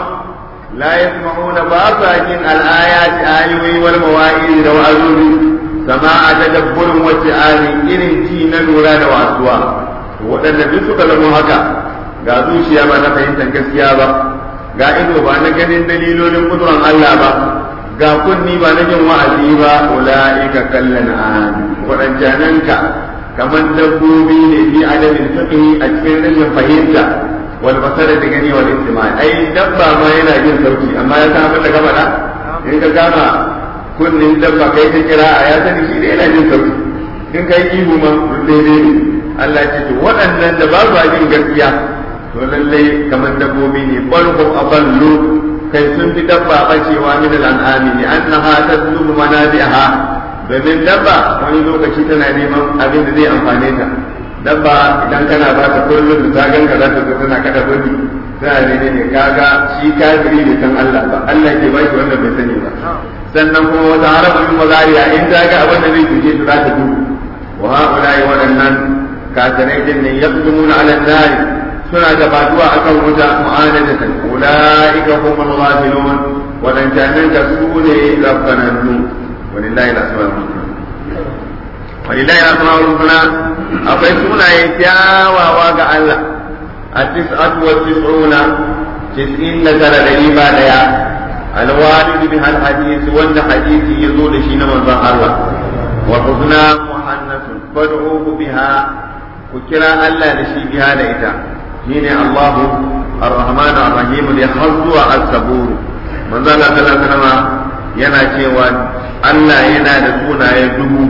la yasma'una ba sa jin al-ayati ayoyi wal mawa'id da wa'azuzi sama'a tadabburin wacce ali irin ji na lura da wasuwa waɗanda duk suka zama haka ga zuciya ba na fahimtar gaskiya ba ga ido ba na ganin dalilolin kuduran Allah ba ga kunni ba na jin wa'azi ba ula'ika kallan an waɗancananka kamar dabbobi ne fi adamin fiqhi a cikin rashin fahimta wal basara da gani wal istima ai dabba ma yana jin sauki amma ya san abin da ka faɗa in ka gama kunnin dabba kai ta kira a ya sani shi yana jin sauki in kai ihu ma daidai ne Allah ce to waɗannan da ba su jin gaskiya to lallai kamar dabbobi ne balhum aballu kai sun fi dabba bacewa min al'ami ne annaha tazlubu manabi'aha domin dabba wani lokaci tana neman abin da zai amfane ta dabba idan kana ba ta kullum da ta ganka za ta zo tana kada gudu tana ne ne kaga shi kafiri bai san Allah ba Allah ke baki wanda bai sani ba sannan kuma wata harafin mazariya in ta ga abin da zai tuje ta za ta gudu wa ha'ula'i waɗannan kafirai din ne yaqdumuna 'ala an-nari suna gabatuwa akan wuta mu'anadatan ulaika humul ghafilun wadannan da su ne rabbanannu walillahi al-asmaul husna walillahi al-asmaul husna akwai sunaye kyawawa ga Allah at-tis'atu wa tis'una tis'in da tara da riba daya al-walid bi hal hadith wanda hadisi yazo da shi na manzon Allah wa husna muhannathun fad'uhu biha ku kira Allah da shi biha da ita shine Allah Ar-Rahman Ar-Rahim da har zuwa As-Sabur manzo Allah sallallahu alaihi wasallam yana cewa Allah yana da sunaye dubu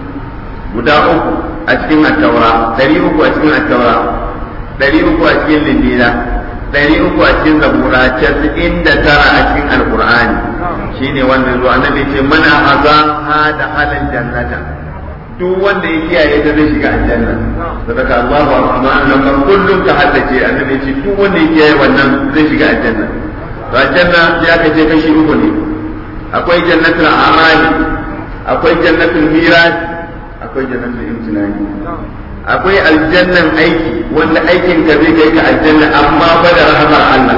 guda uku a cikin At-Taura dari uku a cikin At-Taura dari uku a cikin Linjila dari uku a cikin Zabura casa'in da tara a cikin Al-Qur'ani shine wannan zuwa annabi ce mana hazaha da halal jannata duk wanda ya kiyaye ta zai shiga aljanna sadaka Allahu rahman nan kullum ka haddace annabi ce duk wanda ya kiyaye wannan zai shiga aljanna to aljanna ya kace kashi uku ne akwai jannatul amali akwai jannatul miras akwai jannatul imtinani akwai aljannan aiki wanda aikin ka zai kai ka aljanna amma ba da rahmar Allah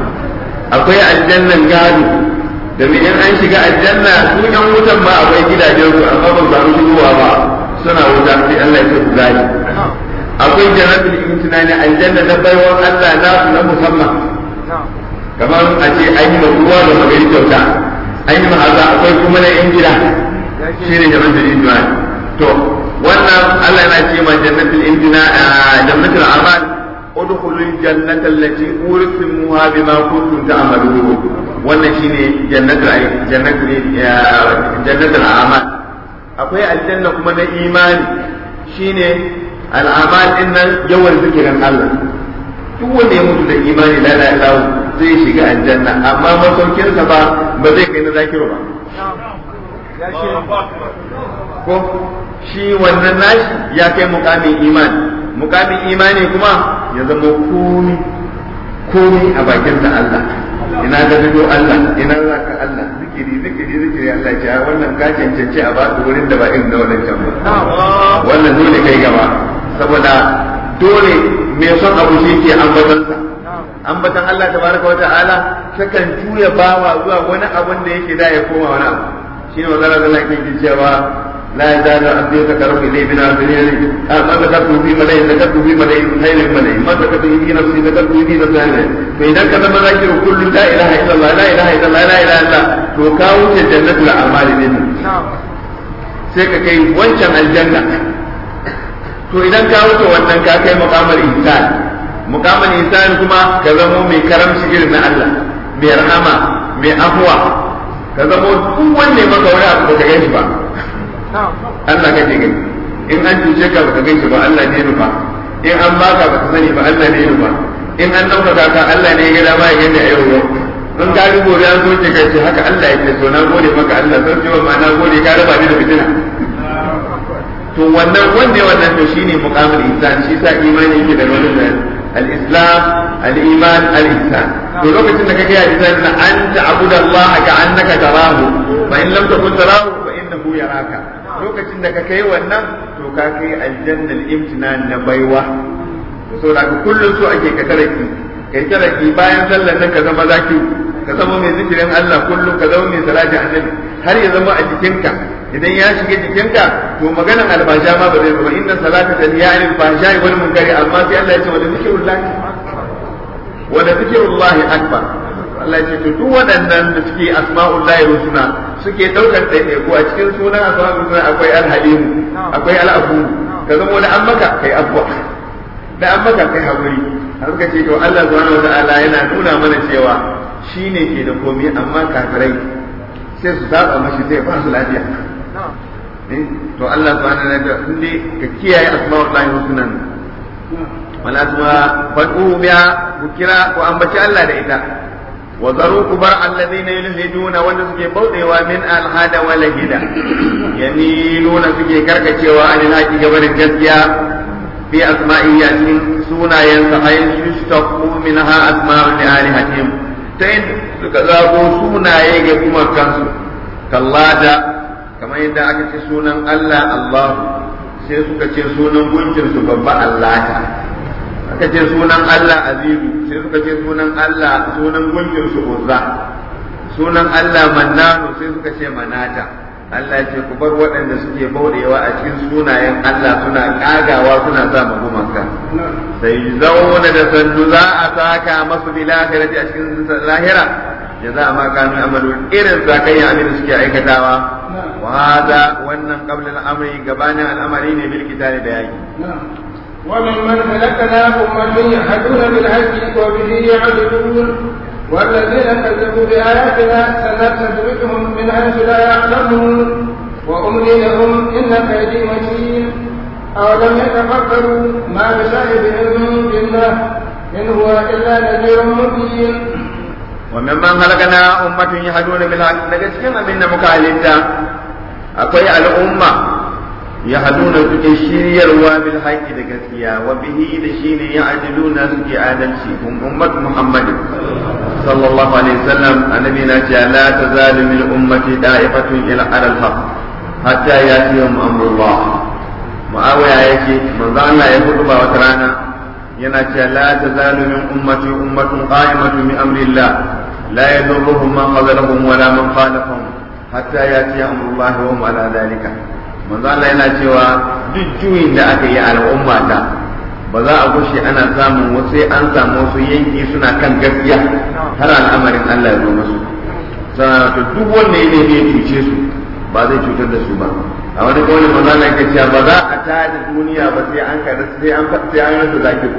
akwai aljannan gado domin in an shiga aljanna su yan wutan ma akwai gidajen su amma ba samu shigowa ba suna wuta sai Allah ya ku gani akwai jannatul imtinani aljanna na baiwan Allah na su na musamman kamar a ce an yi ruwa da magari kyauta an yi ma'aza akwai kuma na yan gida shine jannatul imtinani to wannan Allah yana ce ma jannatul imtinani jannatul amal ادخلوا الجنة التي أورثتموها بما كنتم تعملون wannan shine jannatul jannatul jannatul a'mal akwai aljanna kuma na imani shine al'amal din nan yawan zikirin Allah duk wanda ya mutu da imani la la ilaha zai shiga aljanna amma masaukin sa ba ba zai kai na zakiru ba ko shi wannan nashi ya kai mukamin imani mukamin imani kuma ya zama komi komi a bakin da Allah ina ga bido Allah ina za ka Allah zikiri zikiri zikiri Allah ya wannan ka cancanci a ba wurin da ba irin na wannan can ba wannan dole kai gaba saboda dole me son abu shi ke ambatansa ambatan Allah tabaraka wa ta'ala takan juya bawa zuwa wani abun da yake da ya koma wani abu shine magana da Allah ke cewa لا يزال عبدي يتقرب الي بنافله ما ذكرته في ملئ ذكرته في ملئ خير الملئ ما ذكرته في نفسي ذكرته في نفسي فاذا كان مذاكر كل لا اله الا الله لا اله الا الله لا اله الا الله to ka wuce jannatul a'mali ne sai ka kai wancan aljanna to idan ka wuce wannan ka kai muqamal insan muqamal insan kuma ka zamo mai karamci irin na Allah mai rahama mai afwa ka zamo duk wanne maka wani abu ka gani ba Allah kake gani in an cuce ka baka gani ba Allah ne nufa in an baka baka sani ba Allah ne nufa in an dauka ka Allah ne ya ga dama ya gani a yau yau in ka ga gobe an so ka ce haka Allah ya ce to na gode maka Allah sai ce ma na gode ka raba ni da fitina to wannan wanda wannan to shine muqamul insan shi sa imani yake da wannan al-islam al-iman al-ihsan to lokacin da kake yi zan anta abudallaha ka annaka tarahu fa in lam takun tarahu fa innahu yaraka lokacin da ka kai wannan to ka kai aljannal imtinan na baiwa so da kullum so ake ka taraki kai taraki bayan sallar nan ka zama zaki ka zama mai zikirin Allah kullum ka zama mai salati annabi har ya zama a jikinka idan ya shiga jikinka to maganar albasha ma ba zai zama inna salata tanhiya anil fahsha'i wal munkari amma sai Allah ya ce wa zikrullahi wa zikrullahi akbar Allah ce to duk waɗannan da suke asma'ullahi husna suke daukar ɗaiɗaiku a cikin sunan asma'ul husna akwai al-halim akwai al-afu ka zama da an maka kai afwa da an maka kai hakuri har ka ce to Allah subhanahu wata'ala yana nuna mana cewa shine ke da komai amma kafirai sai su saba mashi sai ba su lafiya to Allah subhanahu wata'ala inda ka kiyaye asma'ullahi husna wala kuma fadu biya ku kira ku ambaci Allah da ita وذروا كبر الذين يلحدون wanda suke bauɗewa min alhada wala hida yamiluna suke karkacewa an alhaqi gabarin gaskiya fi asma'i yasin sunayen sa ayin yustaqu minha asma'u li alihatihim ta yin suka zago sunaye ga kuma kansu kallada kamar yadda aka ce sunan Allah Allah sai suka ce sunan gunkin su babba Allah aka ce sunan Allah azizu sai suka ce sunan Allah sunan gunkin su uzza sunan Allah mannanu sai suka ce manata Allah ce ku bar waɗanda suke bauɗewa a cikin sunayen Allah suna ƙagawa suna sa magumanka sai zauna da sandu za a saka masu bil akhirati a cikin lahira jaza ma kanu amalu irin zakayya abin da suke aikatawa wa hada wannan qabla al-amri gabanin al'amari ne bil kitabi da yaki وممن خلقنا أمة يهدون بالحق وبه يعدلون والذين كذبوا بآياتنا سنستدرجهم من حيث لا يعلمون وأملي لهم إن كيدي متين أولم يتفكروا ما بصاحبهم من جنة إن هو إلا نذير مبين وممن خلقنا أمة يهدون بالحق نجسكم من مكالمة أقوي الأمة يهدون suke shiryarwa bil haqqi da gaskiya wa bihi da shine ya'diluna suke adalci hum ummat muhammad sallallahu alaihi wasallam annabi na ce la tazalu min ummati da'ifatun ila al haqq hatta yatihum amrullah muawiya yake manzo Allah ya hudu ba wata rana yana ce la tazalu min ummati ummatun qa'imatun bi amrillah la yadurruhum man khazalahum wala man khalafahum hatta yati amrullah wa hum ala dhalika manzo Allah yana cewa duk juyin da aka yi al'umma ta ba za a gushe ana samun wasu sai an samu wasu yanki suna kan gaskiya har al'amarin Allah ya zo musu to duk wanda ya nemi ya cuce su ba zai cutar da su ba a wani kawai manzo Allah yake cewa ba za a tada duniya ba sai an ka sai an sai an rasa zakiru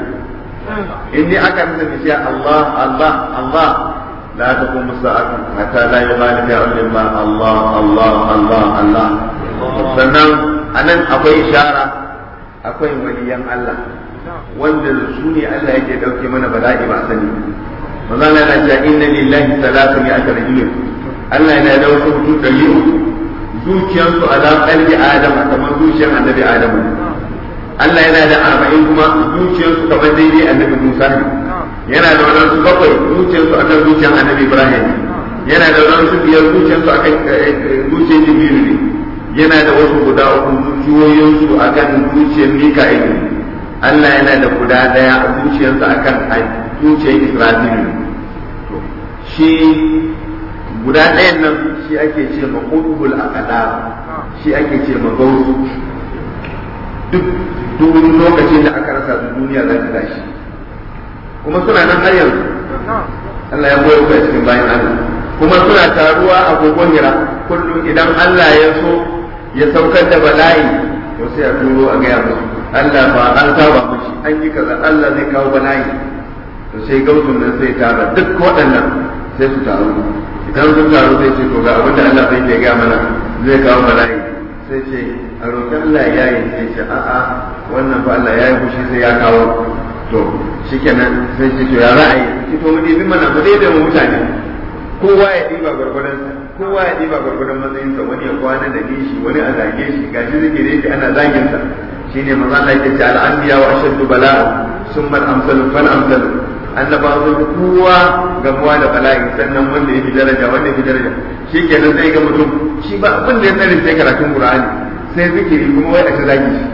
in dai aka rasa bishiya Allah Allah Allah لا تقوم الساعة حتى لا يغالب علم الله الله الله الله sannan anan akwai ishara akwai waliyan Allah wanda su ne Allah yake dauke mana bala'i ba sani manzo Allah yana cewa inna lillahi salatu mi'ata rajulin Allah yana da wasu mutum dari uku zuciyarsu ala qalbi adam kamar zuciyar annabi adam Allah yana da arba'in kuma zuciyarsu kamar daidai annabi Musa ne yana da wadansu bakwai zuciyarsu akan zuciyar annabi Ibrahim yana da wasu biyar zuciyarsu akan zuciyar jibiru ne yana da wasu guda uku zuciyoyinsu akan zuciyar mika'il ne Allah yana da guda daya a zuciyarsa akan zuciyar isra'ilu shi guda ɗayan nan shi ake ce ma ƙudubul aqdar shi ake ce ma gausu duk duk lokacin da aka rasa su duniya za ta tashi kuma suna nan har yanzu Allah ya goyo ku a cikin bayan Allah kuma suna taruwa a gogon hira kullum idan Allah ya so ya saukar da bala'i to sai a turo a gaya musu Allah ba an saba mushi an yi kaza Allah zai kawo bala'i to sai gausun nan sai tara duk waɗannan sai su taru idan sun taru sai ce to ga abin da Allah zai ke gaya mana zai kawo bala'i sai ce a roƙi Allah ya yi sai ce a'a wannan fa Allah ya yi fushi sai ya kawo to shikenan sai ce to ya ra'ayi ki to mu dibi mana mu daidai mu mutane kowa ya diba gwargwadon kowa ya diba gwargwadon matsayinsa wani ya kwana da nishi wani a zage shi gashi zikire yake ana zagin sa shine manzo Allah yake ce al-anbiya wa ashaddu bala'a summa al-amsalu fal amsalu annabawa sun fi kowa gamuwa da bala'i sannan wanda ya fi daraja wanda ya fi daraja shi kenan sai ga mutum shi ba abin da ya tsare sai karatun qur'ani sai zikiri kuma wai a ta zagi shi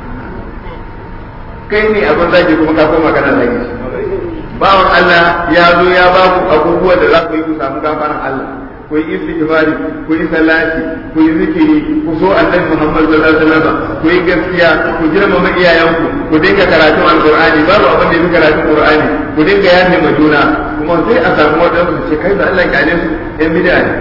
kai ne abin zagi kuma ka koma kana zagi shi bawan Allah ya zo ya ba ku abubuwa da za ku yi ku samu gafaran Allah ku yi istighfari ku yi salati ku yi zikiri ku so annabi Muhammad sallallahu alaihi wasallam ku yi gaskiya ku girmama iyayenku ku dinga karatun alqur'ani babu abin da yake karatun qur'ani ku dinga yafe ma juna kuma sai a samu wadanda su ce kai da Allah kyale su ɗan bid'a ne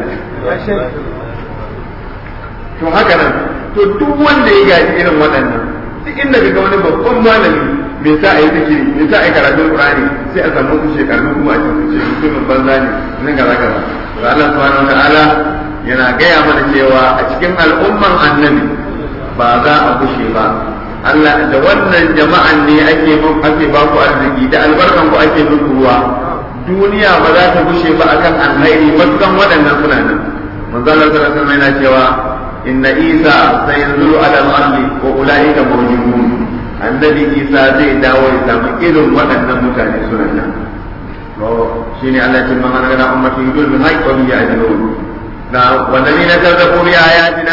to haka nan to duk wanda ya gaji irin waɗannan duk inda ka ga wani babban malami me sa a yi zikiri me sa a yi karatun qur'ani sai a samu su shekaru kuma a cikin ce mutumin banza ne nan kaza kaza to Allah subhanahu wataala yana gaya mana cewa a cikin al'umman annabi ba za a kushe ba Allah da wannan jama'an ne ake ake ba ku arziki da albarkan ku ake muku ruwa duniya ba za ta kushe ba akan alheri matukan waɗannan suna nan manzo Allah sallallahu alaihi wasallam yana cewa inna isa sayanzuru ala al-ardi wa ulaika mawjudun annabi isa zai dawo ya samu irin waɗannan mutane suna nan to shine Allah ya man ana ummati yudul min haqqi wa ya'dilun na wallazina kazzabu bi ayatina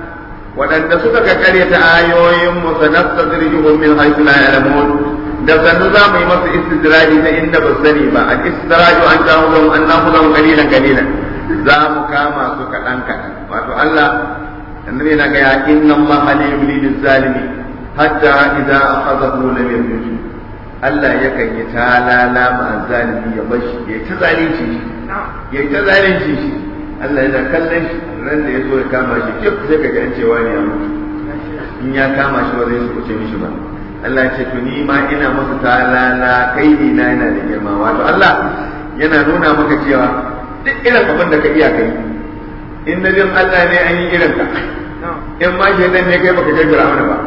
waɗanda suka kakkare ta ayoyin mu sanastadrijuhum min haythu la ya'lamun da sannu za mu yi masa istidraji ta inda ba sani ba al istidraju an ta'udhum an na'khudhum qalilan qalilan za mu kama su kaɗan kaɗan wato Allah annabi yana ga ya inna Allah la yumli lil zalimi hatta idza akhadhahu lam yamut Allah yakan yi talala ma zalimi ya bashi ya ta zalunci shi ya ta zalunci shi Allah yana kallon shi ran da ya zo ya kama shi kif sai ka ji an cewa ne ya mutu in ya kama shi ba zai su kuce mishi ba Allah ya ce to ni ma ina masa talala kai ni na yana da girma wato Allah yana nuna maka cewa duk irin abin da ka iya kai in na bin Allah ne an yi irin ka in ma shi ne kai baka kai Fir'auna ba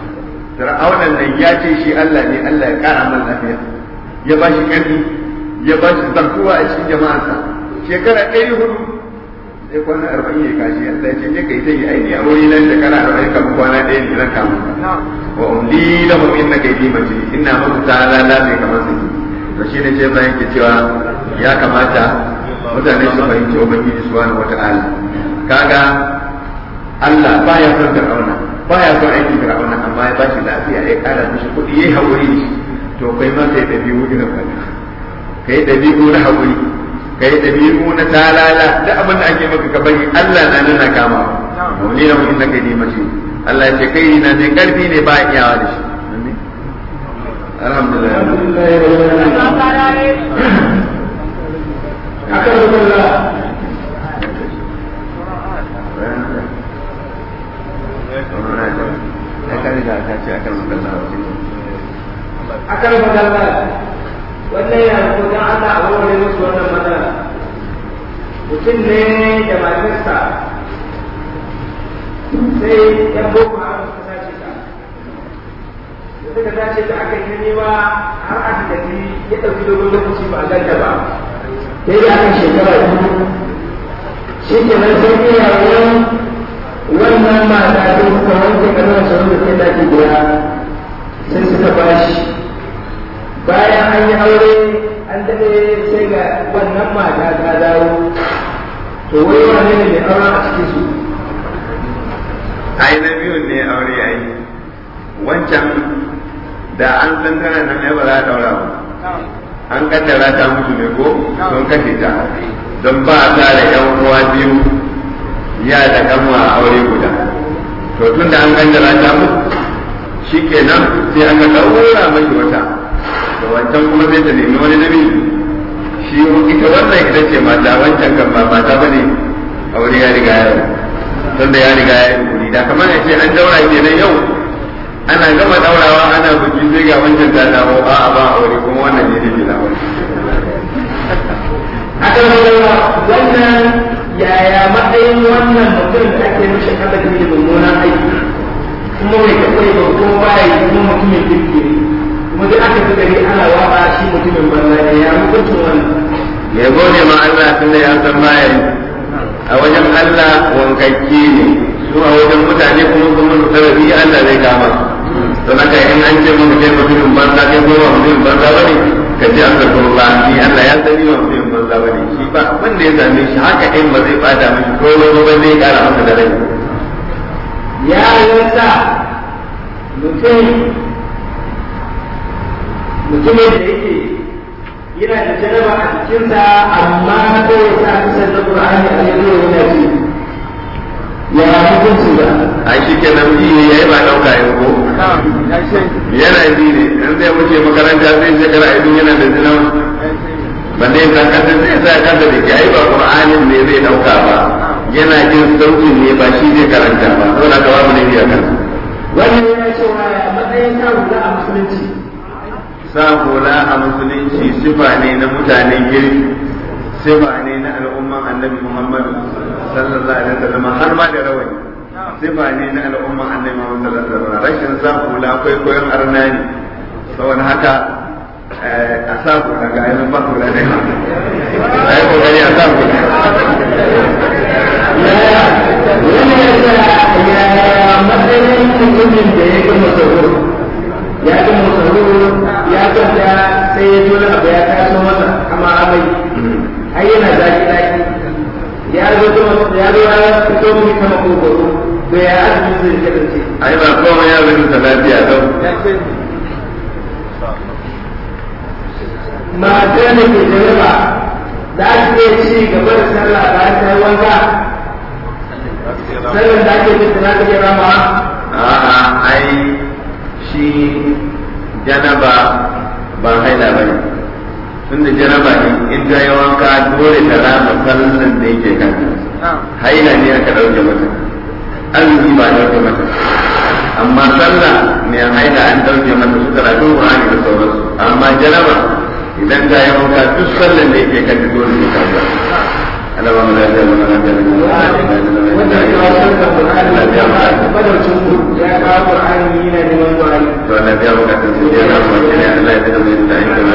Fir'auna nan ya ce shi Allah ne Allah ya kara man lafiya ya ba shi ƙarfi ya ba shi zartuwa a cikin jama'arsa shekara ɗari hudu sai kwana arba'in ya kashi Allah ya ce je kai sai aini a wuri nan shekara arba'in kan kwana ɗaya ne zan kama wa umli lahum inna kaydi matin inna musu ta'ala la mai kamar su to shine ce bayan ke cewa ya kamata mutane su fahimci ubangiji subhanahu wata'ala kaga Allah baya son Fir'auna baya son aikin Fir'auna amma ya bashi lafiya ya kara mishi kuɗi yayi haƙuri to kai ma kai dabi'u irin wannan kai dabi'u na haƙuri kai dabi'u na talala da abin da ake maka ka bari Allah na nuna kama wani na inda kai ne mace Allah ya ce kai na ne karfi ne ba iyawa da shi alhamdulillah akan rubuta akan magana wannan yana ko dan Allah a wurin musu wannan matsala mutum ne da matarsa sai yan boko haram suka tace ta da suka tace ta aka yi nema har aka gaji ya ɗauki dogon lokaci ba a ganta ba sai da aka shekara biyu shi ke nan sai iyayen wannan mata ta kuma wanke kanuwa sauran da sai dace guda sai suka bashi bayan an yi aure an daɗe sai ga wannan mata ta dawo to wai wane ne mai aure a cikin su ai na biyun ne aure ai wancan da an san tana nan ai ba za a daura ba an kaddara ta mutu ne ko don kashe ta don ba a tare yan uwa biyu ya da kanwa a aure guda to tun da an kaddara ta mutu shikenan sai aka daura mashi wata to wancan kuma sai ta nemi wani namiji shi ita wannan ita ce mata wancan kan ba mata bane aure ya riga ya tunda ya riga ya yi da kamar ya ce an daura kenan yau ana gama daurawa ana buki sai ga wancan ta dawo a a ba aure kuma wannan ne take da aure akan wannan wannan yaya matsayin wannan mutum da ake mishi kadari da mummunan aiki kuma mai kakwai ba kuma baya yi kuma mutumin kirki ne kuma duk aka fi gari ana waba shi mutumin banza ne ya hukuncin wannan ya gode ma Allah tunda ya san baya yi a wajen Allah wankakke ne su a wajen mutane kuma kuma su sarari Allah zai kama don haka in an ce maka kai mutumin banza kai kuma mutumin banza bane ka ce an zarto ba ni Allah ya sani ba mutumin banza bane shi ba abin da ya same shi haka in ba zai bada mishi ko ba zai kara masa da rai ya yasa mutum mutumin da yake yana da jaraba a cikinsa amma ko ya sa kusan na Qur'ani a yanzu yana ce ya hukunci da a shi ke nan ji ya yi ba ɗauka yin ko yana ji ne in zai wuce makaranta zai shekara idan yana da zina ba zai san kasa zai sa kasa da ke ai ba Qur'anin ne zai ɗauka ba yana jin sautin ne ba shi zai karanta ba saboda ka babu ne biya kansa wannan yana cewa ya matsayin sa hula a musulunci sa hula a musulunci sifa ne na mutanen girki sifa ne na al'umman annabi Muhammad sallallahu alaihi wasallam har ma da rawani sifa ne na al'umman annabi Muhammad sallallahu alaihi wasallam rashin sa hula akwai koyon arnani saboda haka a sa hula ga ayyukan ba hula ne a yi kokari a sa hula wannan ya ya matsayin mutumin da ya gama sauro ya gama sauro ya kwanta sai ya zo abu ya taso masa kama amai ai yana zaki zaki ya zo ya zo ya fito mu kama kokoro to ya azumi zai kasance ai ba komai ya zai ta lafiya don mata da ke jaraba za su iya ci gaba da sallah bayan ta yi wanka sallar da ake cikin za ta iya rama a'a ai shi janaba ba haila ba ne tunda janaba ne in ta yi wanka dole ta rama sallan da yake kanta haila ne aka ɗauke mata azumi ba ɗauke mata amma sallah mai haila an ɗauke mata su karatu Qur'ani da sauransu amma janaba idan ta yi wanka duk sallan da yake kanta dole ne ta Allah ba mu lafiya ba mu lafiya wanda ya kawo sarkar Qur'ani ya ba badaucin ku ya kawo Qur'ani yana neman Qur'ani to Allah ya bukatun su ya na mu ne Allah ya tada mu da ayyukan